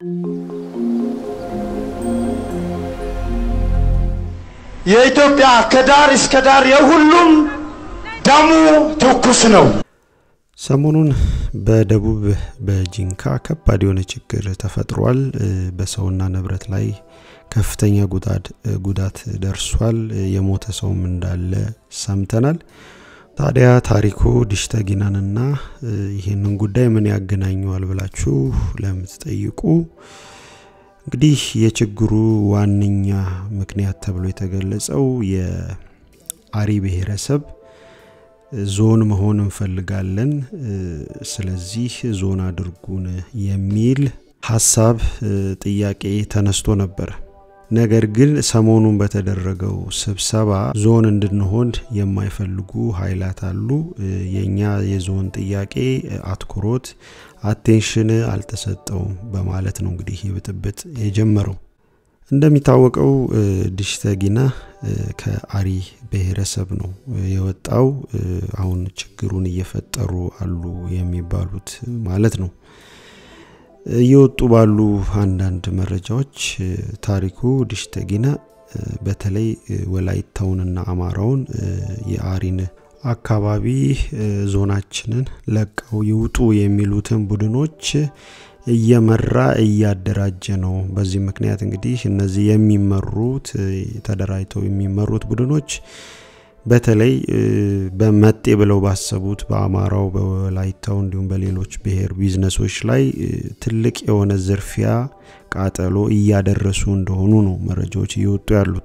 የኢትዮጵያ ከዳር እስከ ዳር የሁሉም ደሙ ትኩስ ነው። ሰሞኑን በደቡብ በጂንካ ከባድ የሆነ ችግር ተፈጥሯል። በሰውና ንብረት ላይ ከፍተኛ ጉዳት ደርሷል። የሞተ ሰውም እንዳለ ሰምተናል። ታዲያ ታሪኩ ዲሽተጊናንና ይህንን ጉዳይ ምን ያገናኘዋል ብላችሁ ለምትጠይቁ እንግዲህ የችግሩ ዋነኛ ምክንያት ተብሎ የተገለጸው የአሪ ብሔረሰብ ዞን መሆን እንፈልጋለን፣ ስለዚህ ዞን አድርጉን የሚል ሀሳብ ጥያቄ ተነስቶ ነበር። ነገር ግን ሰሞኑን በተደረገው ስብሰባ ዞን እንድንሆን የማይፈልጉ ኃይላት አሉ። የእኛ የዞን ጥያቄ አትኩሮት አቴንሽን አልተሰጠውም በማለት ነው እንግዲህ ይህ ብጥብጥ የጀመረው። እንደሚታወቀው ዲሽተጊና ከአሪ ብሔረሰብ ነው የወጣው። አሁን ችግሩን እየፈጠሩ አሉ የሚባሉት ማለት ነው። እየወጡ ባሉ አንዳንድ መረጃዎች ታሪኩ ዲሽተጊና በተለይ ወላይታውንና አማራውን የአሪን አካባቢ ዞናችንን ለቀው ይውጡ የሚሉትን ቡድኖች እየመራ እያደራጀ ነው። በዚህ ምክንያት እንግዲህ እነዚህ የሚመሩት ተደራጅተው የሚመሩት ቡድኖች በተለይ በመጤ ብለው ባሰቡት በአማራው፣ በወላይታው እንዲሁም በሌሎች ብሔር ቢዝነሶች ላይ ትልቅ የሆነ ዝርፊያ፣ ቃጠሎ እያደረሱ እንደሆኑ ነው መረጃዎች እየወጡ ያሉት።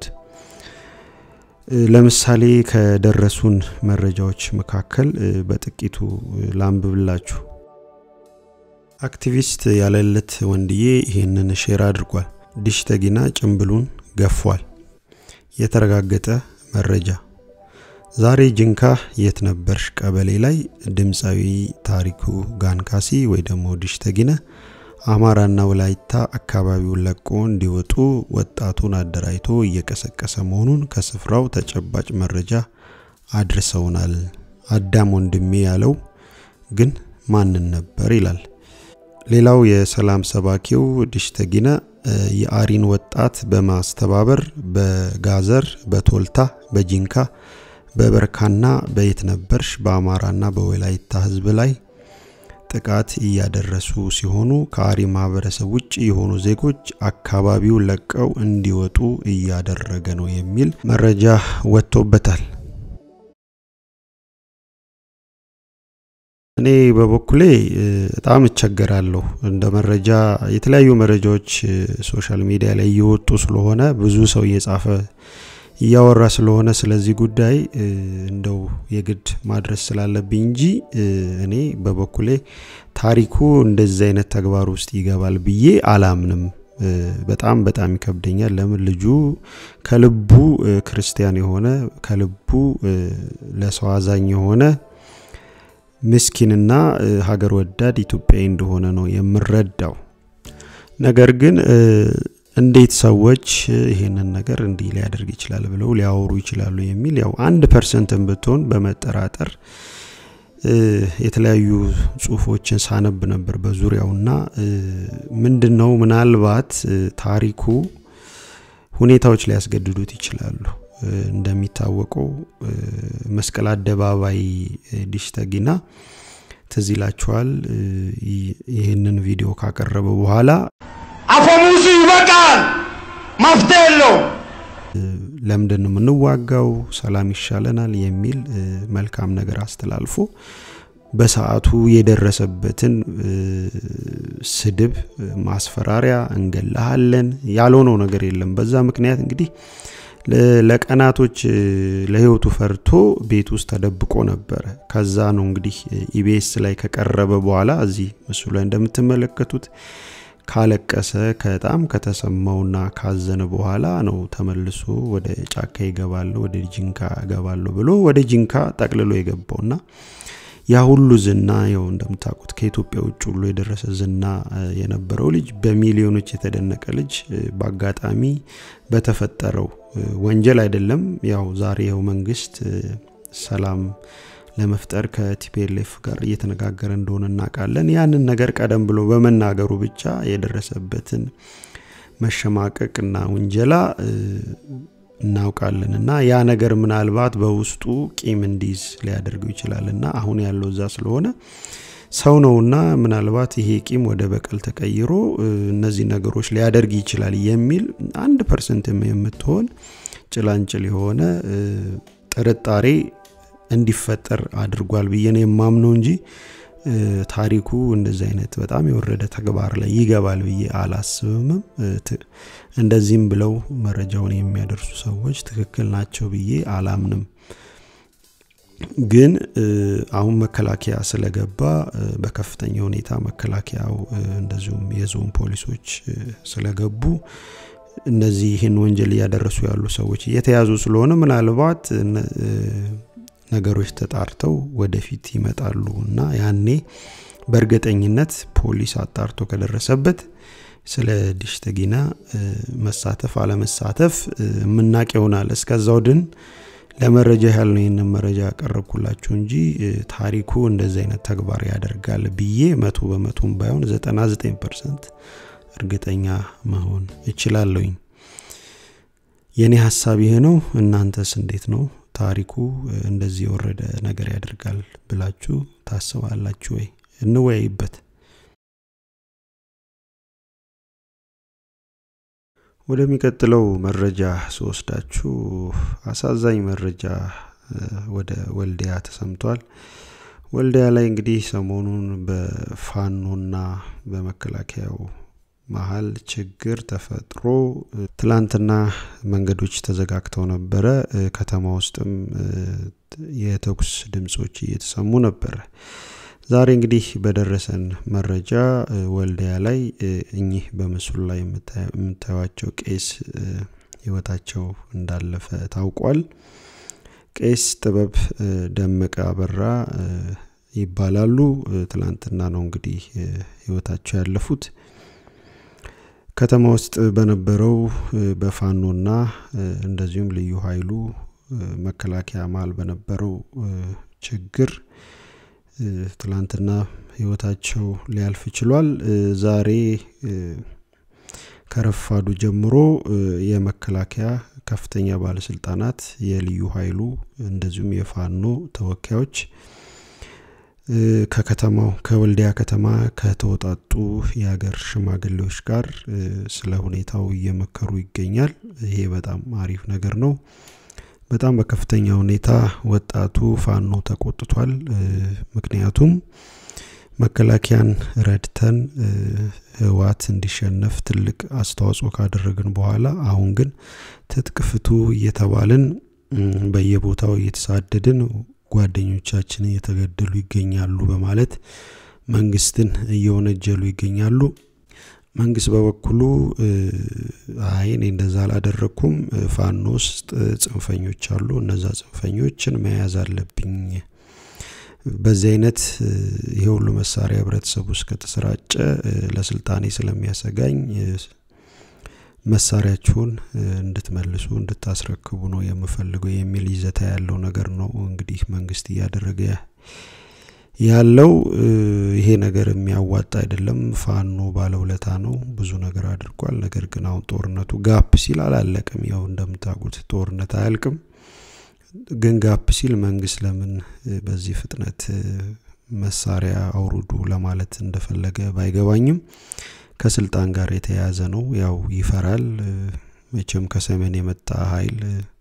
ለምሳሌ ከደረሱን መረጃዎች መካከል በጥቂቱ ላንብብላችሁ። አክቲቪስት ያለለት ወንድዬ ይህንን ሼር አድርጓል። ዲሽተጊና ጭምብሉን ገፏል። የተረጋገጠ መረጃ ዛሬ ጅንካ የት ነበርሽ ቀበሌ ላይ ድምፃዊ ታሪኩ ጋንካሲ ወይ ደግሞ ዲሽተጊና አማራና ወላይታ አካባቢውን ለቆ እንዲወጡ ወጣቱን አደራጅቶ እየቀሰቀሰ መሆኑን ከስፍራው ተጨባጭ መረጃ አድርሰውናል። አዳም ወንድሜ ያለው ግን ማንን ነበር ይላል። ሌላው የሰላም ሰባኪው ዲሽተጊና የአሪን ወጣት በማስተባበር በጋዘር፣ በቶልታ፣ በጂንካ በበርካና በየት ነበርሽ በአማራና በወላይታ ህዝብ ላይ ጥቃት እያደረሱ ሲሆኑ ከአሪ ማህበረሰብ ውጭ የሆኑ ዜጎች አካባቢው ለቀው እንዲወጡ እያደረገ ነው የሚል መረጃ ወጥቶበታል። እኔ በበኩሌ በጣም እቸገራለሁ። እንደ መረጃ የተለያዩ መረጃዎች ሶሻል ሚዲያ ላይ እየወጡ ስለሆነ ብዙ ሰው እየጻፈ እያወራ ስለሆነ ስለዚህ ጉዳይ እንደው የግድ ማድረስ ስላለብኝ እንጂ እኔ በበኩሌ ታሪኩ እንደዚህ አይነት ተግባር ውስጥ ይገባል ብዬ አላምንም። በጣም በጣም ይከብደኛል። ለምን ልጁ ከልቡ ክርስቲያን የሆነ ከልቡ ለሰው አዛኝ የሆነ ምስኪንና ሀገር ወዳድ ኢትዮጵያዊ እንደሆነ ነው የምረዳው። ነገር ግን እንዴት ሰዎች ይሄንን ነገር እንዲህ ሊያደርግ ይችላል ብለው ሊያወሩ ይችላሉ የሚል ያው አንድ ፐርሰንትን ብትሆን በመጠራጠር የተለያዩ ጽሁፎችን ሳነብ ነበር በዙሪያውና ምንድን ነው ምናልባት ታሪኩ ሁኔታዎች ሊያስገድዱት ይችላሉ። እንደሚታወቀው መስቀል አደባባይ ዲሽተጊና ትዝ ይላችኋል። ይህንን ቪዲዮ ካቀረበ በኋላ አፈሙዙ ይበቃል፣ መፍትሄ የለው። ለምንድን ነው የምንዋጋው? ሰላም ይሻለናል የሚል መልካም ነገር አስተላልፎ በሰዓቱ የደረሰበትን ስድብ፣ ማስፈራሪያ፣ እንገላሃለን ያልሆነው ነገር የለም። በዛ ምክንያት እንግዲህ ለቀናቶች ለህይወቱ ፈርቶ ቤት ውስጥ ተደብቆ ነበረ። ከዛ ነው እንግዲህ ኢቢኤስ ላይ ከቀረበ በኋላ እዚህ ምስሉ ላይ እንደምትመለከቱት ካለቀሰ በጣም ከተሰማውና ካዘነ በኋላ ነው ተመልሶ ወደ ጫካ ይገባለሁ ወደ ጂንካ እገባለሁ ብሎ ወደ ጂንካ ጠቅልሎ የገባውና ያ ሁሉ ዝና ያው እንደምታውቁት ከኢትዮጵያ ውጭ ሁሉ የደረሰ ዝና የነበረው ልጅ በሚሊዮኖች የተደነቀ ልጅ በአጋጣሚ በተፈጠረው ወንጀል አይደለም። ያው ዛሬ ይኸው መንግስት ሰላም ለመፍጠር ከቲፒኤልኤፍ ጋር እየተነጋገረ እንደሆነ እናውቃለን። ያንን ነገር ቀደም ብሎ በመናገሩ ብቻ የደረሰበትን መሸማቀቅና ውንጀላ እናውቃለን እና ያ ነገር ምናልባት በውስጡ ቂም እንዲይዝ ሊያደርገው ይችላል እና አሁን ያለው እዛ ስለሆነ ሰው ነውና ምናልባት ይሄ ቂም ወደ በቀል ተቀይሮ እነዚህ ነገሮች ሊያደርግ ይችላል የሚል አንድ ፐርሰንት የምትሆን ጭላንጭል የሆነ ጥርጣሬ እንዲፈጠር አድርጓል ብዬ ነው የማምነው እንጂ ታሪኩ እንደዚህ አይነት በጣም የወረደ ተግባር ላይ ይገባል ብዬ አላስብምም። እንደዚህም ብለው መረጃውን የሚያደርሱ ሰዎች ትክክል ናቸው ብዬ አላምንም። ግን አሁን መከላከያ ስለገባ በከፍተኛ ሁኔታ መከላከያው እንደዚሁም የዞን ፖሊሶች ስለገቡ እነዚህ ይህን ወንጀል እያደረሱ ያሉ ሰዎች እየተያዙ ስለሆነ ምናልባት ነገሮች ተጣርተው ወደፊት ይመጣሉ እና ያኔ በእርግጠኝነት ፖሊስ አጣርቶ ከደረሰበት ስለ ዲሽተጊና መሳተፍ አለመሳተፍ የምናቅ ይሆናል። እስከዛው ድን ለመረጃ ያህል ነው ይህንን መረጃ ያቀረብኩላችሁ እንጂ ታሪኩ እንደዚህ አይነት ተግባር ያደርጋል ብዬ መቶ በመቶም ባይሆን 99 ፐርሰንት እርግጠኛ መሆን እችላለሁኝ። የእኔ ሀሳብ ይሄ ነው። እናንተስ እንዴት ነው? ታሪኩ እንደዚህ የወረደ ነገር ያደርጋል ብላችሁ ታስባላችሁ ወይ? እንወያይበት። ወደሚቀጥለው መረጃ ስወስዳችሁ አሳዛኝ መረጃ ወደ ወልዲያ ተሰምቷል። ወልዲያ ላይ እንግዲህ ሰሞኑን በፋኖና በመከላከያው መሀል ችግር ተፈጥሮ ትላንትና መንገዶች ተዘጋግተው ነበረ። ከተማ ውስጥም የተኩስ ድምጾች እየተሰሙ ነበረ። ዛሬ እንግዲህ በደረሰን መረጃ ወልዲያ ላይ እኚህ በምስሉ ላይ የምታዩቸው ቄስ ህይወታቸው እንዳለፈ ታውቋል። ቄስ ጥበብ ደመቀ አበራ ይባላሉ። ትላንትና ነው እንግዲህ ህይወታቸው ያለፉት። ከተማ ውስጥ በነበረው በፋኖና እንደዚሁም ልዩ ኃይሉ መከላከያ መሀል በነበረው ችግር ትላንትና ህይወታቸው ሊያልፍ ችሏል። ዛሬ ከረፋዱ ጀምሮ የመከላከያ ከፍተኛ ባለስልጣናት፣ የልዩ ኃይሉ እንደዚሁም የፋኖ ተወካዮች ከከተማው ከወልዲያ ከተማ ከተወጣጡ የሀገር ሽማግሌዎች ጋር ስለ ሁኔታው እየመከሩ ይገኛል። ይሄ በጣም አሪፍ ነገር ነው። በጣም በከፍተኛ ሁኔታ ወጣቱ ፋኖ ተቆጥቷል። ምክንያቱም መከላከያን ረድተን ህወሓት እንዲሸነፍ ትልቅ አስተዋጽኦ ካደረግን በኋላ አሁን ግን ትጥቅ ፍቱ እየተባልን በየቦታው እየተሳደድን ጓደኞቻችን እየተገደሉ ይገኛሉ በማለት መንግስትን እየወነጀሉ ይገኛሉ። መንግስት በበኩሉ አይ እኔ እንደዛ አላደረግኩም፣ ፋኖ ውስጥ ጽንፈኞች አሉ፣ እነዛ ጽንፈኞችን መያዝ አለብኝ። በዚህ አይነት ይሄ ሁሉ መሳሪያ ህብረተሰቡ ውስጥ ከተሰራጨ ለስልጣኔ ስለሚያሰጋኝ መሳሪያችሁን እንድትመልሱ እንድታስረክቡ ነው የምፈልገው የሚል ይዘታ ያለው ነገር ነው እንግዲህ መንግስት እያደረገ ያለው። ይሄ ነገር የሚያዋጣ አይደለም። ፋኖ ባለውለታ ነው፣ ብዙ ነገር አድርጓል። ነገር ግን አሁን ጦርነቱ ጋፕ ሲል አላለቅም። ያው እንደምታውቁት ጦርነት አያልቅም። ግን ጋፕ ሲል መንግስት ለምን በዚህ ፍጥነት መሳሪያ አውርዱ ለማለት እንደፈለገ ባይገባኝም ከስልጣን ጋር የተያያዘ ነው። ያው ይፈራል። መቼም ከሰሜን የመጣ ኃይል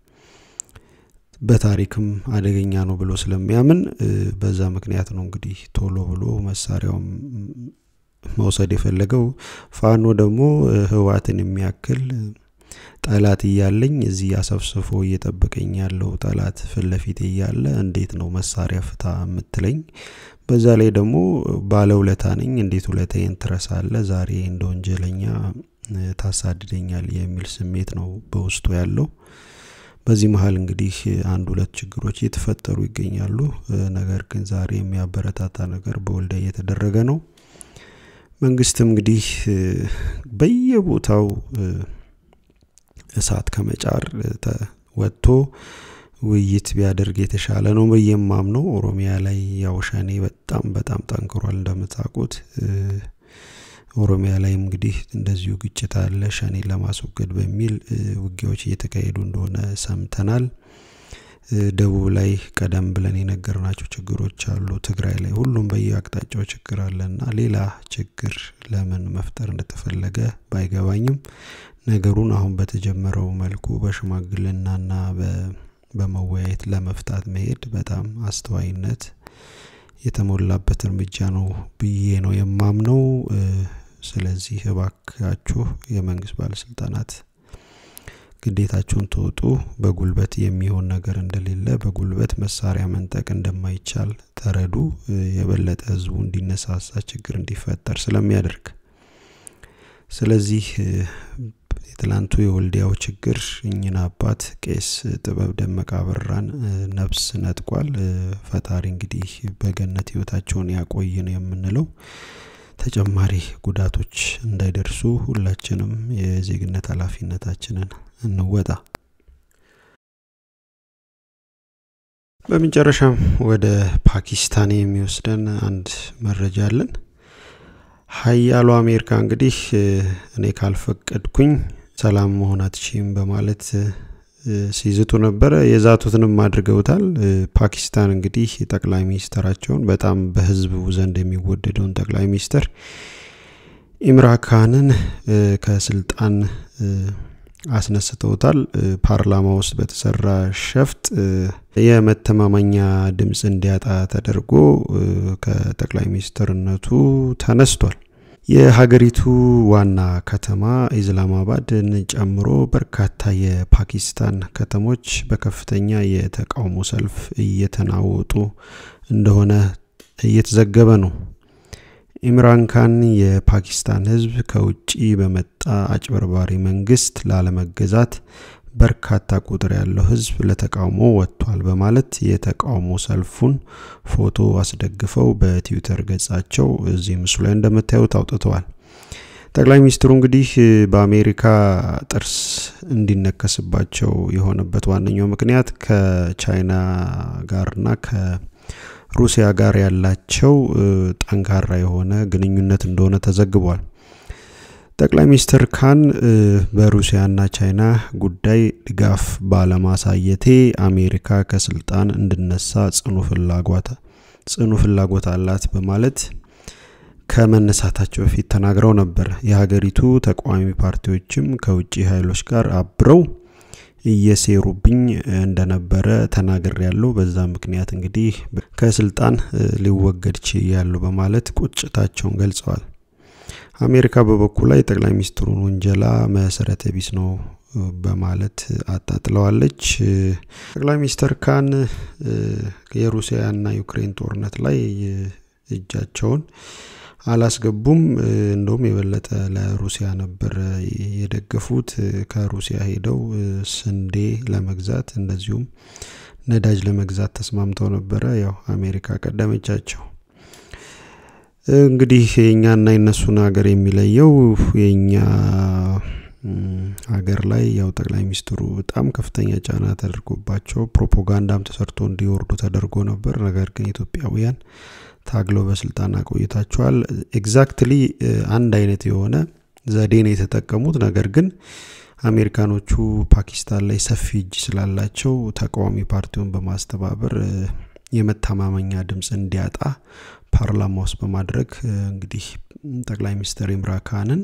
በታሪክም አደገኛ ነው ብሎ ስለሚያምን በዛ ምክንያት ነው እንግዲህ ቶሎ ብሎ መሳሪያውም መውሰድ የፈለገው። ፋኖ ደግሞ ህወሓትን የሚያክል ጠላት እያለኝ እዚህ አሰብስፎ እየጠበቀኝ ያለው ጠላት ፊት ለፊት እያለ እንዴት ነው መሳሪያ ፍታ የምትለኝ? በዛ ላይ ደግሞ ባለውለታ ነኝ፣ እንዴት ውለታዬን ትረሳለ? ዛሬ እንደ ወንጀለኛ ታሳድደኛል የሚል ስሜት ነው በውስጡ ያለው። በዚህ መሀል እንግዲህ አንድ ሁለት ችግሮች እየተፈጠሩ ይገኛሉ። ነገር ግን ዛሬ የሚያበረታታ ነገር በወልዲያ እየተደረገ ነው። መንግስትም እንግዲህ በየቦታው እሳት ከመጫር ወጥቶ ውይይት ቢያደርግ የተሻለ ነው ብዬ የማምነው። ኦሮሚያ ላይ ያው ሸኔ በጣም በጣም ጠንክሯል እንደምታውቁት። ኦሮሚያ ላይም እንግዲህ እንደዚሁ ግጭት አለ። ሸኔ ለማስወገድ በሚል ውጊያዎች እየተካሄዱ እንደሆነ ሰምተናል። ደቡብ ላይ ቀደም ብለን የነገርናቸው ችግሮች አሉ። ትግራይ ላይ ሁሉም በየአቅጣጫው ችግር አለና ሌላ ችግር ለምን መፍጠር እንደተፈለገ ባይገባኝም ነገሩን አሁን በተጀመረው መልኩ በሽማግልናና በመወያየት ለመፍታት መሄድ በጣም አስተዋይነት የተሞላበት እርምጃ ነው ብዬ ነው የማምነው። ስለዚህ እባካችሁ የመንግስት ባለስልጣናት ግዴታችሁን ተወጡ። በጉልበት የሚሆን ነገር እንደሌለ፣ በጉልበት መሳሪያ መንጠቅ እንደማይቻል ተረዱ። የበለጠ ህዝቡ እንዲነሳሳ ችግር እንዲፈጠር ስለሚያደርግ ስለዚህ የትላንቱ የወልዲያው ችግር እኝን አባት ቄስ ጥበብ ደመቃ አበራን ነፍስ ነጥቋል። ፈጣሪ እንግዲህ በገነት ህይወታቸውን ያቆይ ነው የምንለው። ተጨማሪ ጉዳቶች እንዳይደርሱ ሁላችንም የዜግነት ኃላፊነታችንን እንወጣ። በመጨረሻም ወደ ፓኪስታን የሚወስደን አንድ መረጃ አለን። ሀያሉ አሜሪካ እንግዲህ እኔ ካልፈቀድኩኝ ሰላም መሆን አትችም በማለት ሲዝቱ ነበረ። የዛቱትንም አድርገውታል። ፓኪስታን እንግዲህ ጠቅላይ ሚኒስትራቸውን በጣም በህዝቡ ዘንድ የሚወደደውን ጠቅላይ ሚኒስትር ኢምራን ካንን ከስልጣን አስነስተውታል። ፓርላማ ውስጥ በተሰራ ሸፍጥ የመተማመኛ ድምፅ እንዲያጣ ተደርጎ ከጠቅላይ ሚኒስትርነቱ ተነስቷል። የሀገሪቱ ዋና ከተማ ኢስላማባድን ጨምሮ በርካታ የፓኪስታን ከተሞች በከፍተኛ የተቃውሞ ሰልፍ እየተናወጡ እንደሆነ እየተዘገበ ነው። ኢምራን ካን የፓኪስታን ህዝብ ከውጭ በመጣ አጭበርባሪ መንግስት ላለመገዛት በርካታ ቁጥር ያለው ህዝብ ለተቃውሞ ወጥቷል በማለት የተቃውሞ ሰልፉን ፎቶ አስደግፈው በትዊተር ገጻቸው እዚህ ምስሉ ላይ እንደምታዩት አውጥተዋል። ጠቅላይ ሚኒስትሩ እንግዲህ በአሜሪካ ጥርስ እንዲነከስባቸው የሆነበት ዋነኛው ምክንያት ከቻይና ጋርና ከሩሲያ ጋር ያላቸው ጠንካራ የሆነ ግንኙነት እንደሆነ ተዘግቧል። ጠቅላይ ሚኒስትር ካን በሩሲያና ቻይና ጉዳይ ድጋፍ ባለማሳየቴ አሜሪካ ከስልጣን እንድነሳ ጽኑ ፍላጎት ጽኑ ፍላጎት አላት በማለት ከመነሳታቸው በፊት ተናግረው ነበር። የሀገሪቱ ተቃዋሚ ፓርቲዎችም ከውጭ ኃይሎች ጋር አብረው እየሴሩብኝ እንደነበረ ተናግር ያለው በዛ ምክንያት እንግዲህ ከስልጣን ሊወገድ ችያለሁ በማለት ቁጭታቸውን ገልጸዋል። አሜሪካ በበኩል ላይ ጠቅላይ ሚኒስትሩን ውንጀላ መሰረተ ቢስ ነው በማለት አጣጥለዋለች። ጠቅላይ ሚኒስትር ካን የሩሲያና ዩክሬን ጦርነት ላይ እጃቸውን አላስገቡም። እንደውም የበለጠ ለሩሲያ ነበር የደገፉት። ከሩሲያ ሄደው ስንዴ ለመግዛት እንደዚሁም ነዳጅ ለመግዛት ተስማምተው ነበረ። ያው አሜሪካ ቀደመቻቸው። እንግዲህ የእኛና የነሱን ሀገር የሚለየው የእኛ ሀገር ላይ ያው ጠቅላይ ሚኒስትሩ በጣም ከፍተኛ ጫና ተደርጎባቸው ፕሮፓጋንዳም ተሰርቶ እንዲወርዱ ተደርጎ ነበር። ነገር ግን ኢትዮጵያውያን ታግለው በስልጣን አቆይታቸዋል። ኤግዛክትሊ አንድ አይነት የሆነ ዘዴ ነው የተጠቀሙት። ነገር ግን አሜሪካኖቹ ፓኪስታን ላይ ሰፊ እጅ ስላላቸው ተቃዋሚ ፓርቲውን በማስተባበር የመተማመኛ ድምፅ እንዲያጣ ፓርላማ ውስጥ በማድረግ እንግዲህ ጠቅላይ ሚኒስትር ኢምራን ካንን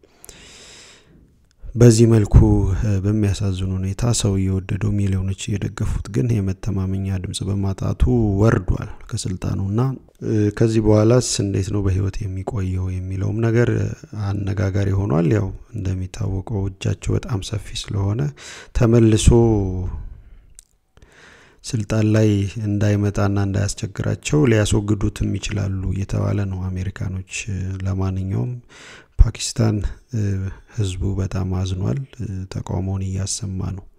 በዚህ መልኩ በሚያሳዝን ሁኔታ ሰው እየወደደው ሚሊዮኖች እየደገፉት ግን የመተማመኛ ድምጽ በማጣቱ ወርዷል ከስልጣኑና ከዚህ በኋላስ እንዴት ነው በህይወት የሚቆየው የሚለውም ነገር አነጋጋሪ ሆኗል። ያው እንደሚታወቀው እጃቸው በጣም ሰፊ ስለሆነ ተመልሶ ስልጣን ላይ እንዳይመጣና እንዳያስቸግራቸው ሊያስወግዱትም ይችላሉ እየተባለ ነው አሜሪካኖች። ለማንኛውም ፓኪስታን ህዝቡ በጣም አዝኗል፣ ተቃውሞውን እያሰማ ነው።